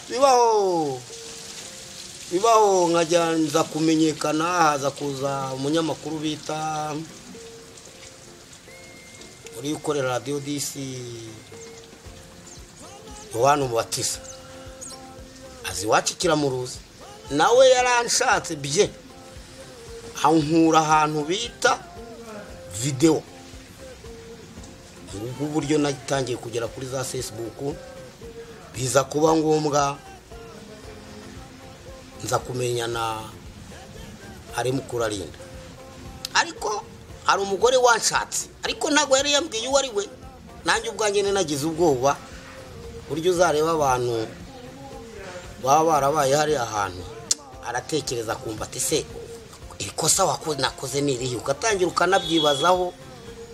bibaho bibaho nkagenza kumenyekana haza kuza umunyamakuru bita uri ukorera radiyo disi yohani umubatiza azi iwacu kiramuruzi nawe yaranshatse bye ankura ahantu bita videwo ubwo buryo natangiye kugera kuri za fesibuku biza kuba ngombwa nza kumenyana ari mukurarinda ariko hari umugore wanshatse ariko ntabwo yari yambwiye uwo ari we nanjye ubwanjye nagize ubwoba buryo uzareba abantu baba barabaye hariya hantu aratekereza akumva ati se ikosa nakoze ni irihe ugatangira ukanabyibazaho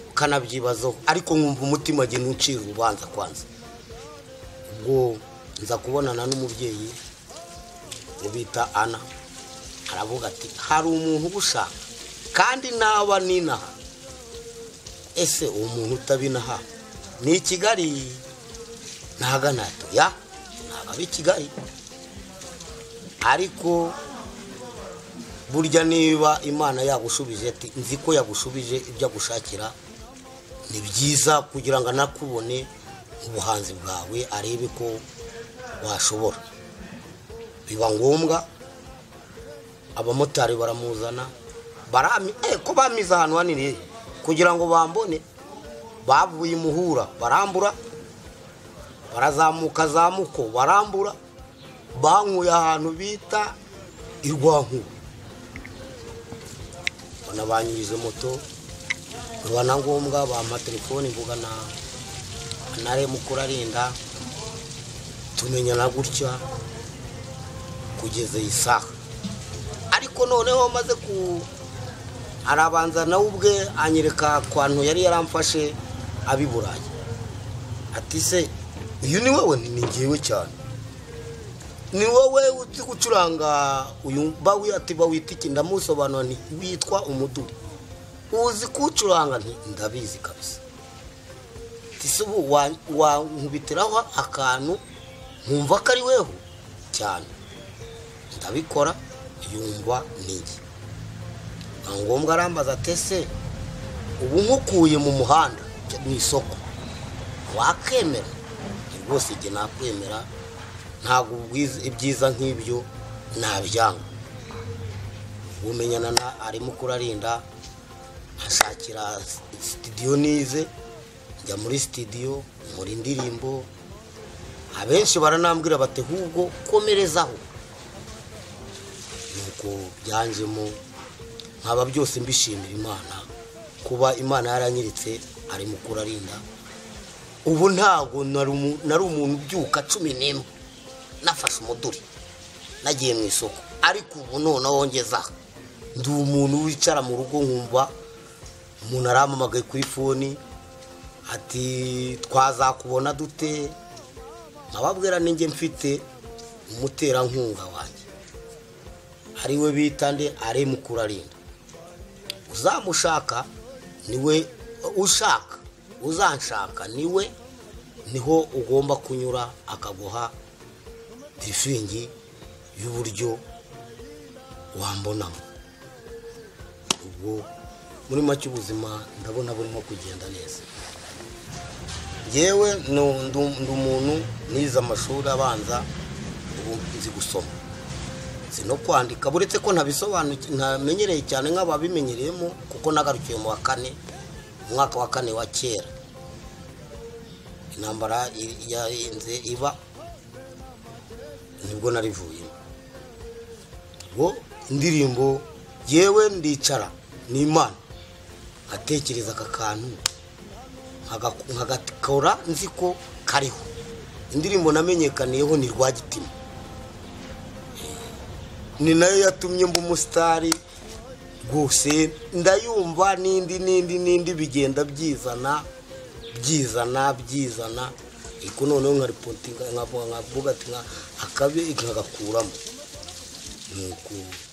ukanabyibazaho ariko nkumva umutima agenda ucira urubanza kwanza ubwo nza kubonana n'umubyeyi ubita ana aravuga ati hari umuntu ugushaka kandi naba ninaha ese uwo muntu utabinaha ni i kigali ntagana ya ntabwo ari i kigali ariko burya niba imana yagushubije ati nzi ko yagushubije ibyo agushakira ni byiza kugira ngo anakubone ubuhanzi bwawe arebe ko washobora biba ngombwa abamotari baramuzana ko bamize ahantu hanini kugira ngo bambone bavuye imuhura barambura barazamuka zamuko barambura bankuye ahantu bita irwankuru banabanyuriza moto biba na ngombwa bampa telefoni mvugana na remukura arinda tumenyana gutya kugeza iyi saha ariko noneho maze ku arabanza nawe ubwe anyereka akantu yari yaramfashe abiburaye ati se uyu ni wowe ni ngewe cyane ni wowe uzi gucuranga uyu ati bawita iki ndamusobanura nti witwa umuduri uzi kuwucuranga ndabizi kabisa tisi ubu wankubitiraho akantu nkumva ko ari weho cyane ndabikora yumva n'iyi nta ngombwa arambaza atese ubu nkukuye mu muhanda mu isoko wakemera rwose igihe nakwemera ntabwo ibyiza nk'ibyo nabyanga bumenyana na arimo kurarinda ashakira sitidiyo nize njya muri sitidiyo muri indirimbo abenshi baranambwira bati hubwo komerezaho nuko byanjemo nkaba byose mbishimira imana kuba imana yaranyiritse arimo kurarinda ubu ntabwo nari umuntu ubyuka cumi n'imwe nafashe umuduri nagiye mu isoko ariko ubu noneho wongeza ndi umuntu wicara mu rugo nkumva umuntu arampamagaye kuri foni ati twazakubona dute nkababwira ninjye mfite umuterankunga wanjye ariwe bita nde aremukura arinda uzamushaka niwe ushaka uzanshaka niwe niho ugomba kunyura akaguha tirifingi y'uburyo wambonamo ubwo muri make ubuzima ndabona burimo kugenda neza yewe ndi umuntu nize amashuri abanza ubu nzi gusoma nzi no kwandika buretse ko ntabisobanukiwe ntamenyereye cyane nk'ababimenyereyemo kuko nagarukiye mu wa kane mu mwaka wa kane wa kera intambara yarenze iba nibwo narivuyemo ubwo indirimbo yewe ndicara ni imana nkatekereza aka kantu nkagakora nzi ko kariho indirimbo namenyekaniyeho ni rwagitima ni nayo yatumye mba umusitari rwose ndayumva n'indi n'indi n'indi bigenda byizana byizana byizana ariko noneho nka ripoti nkavuga ati nkagakuramo ni uku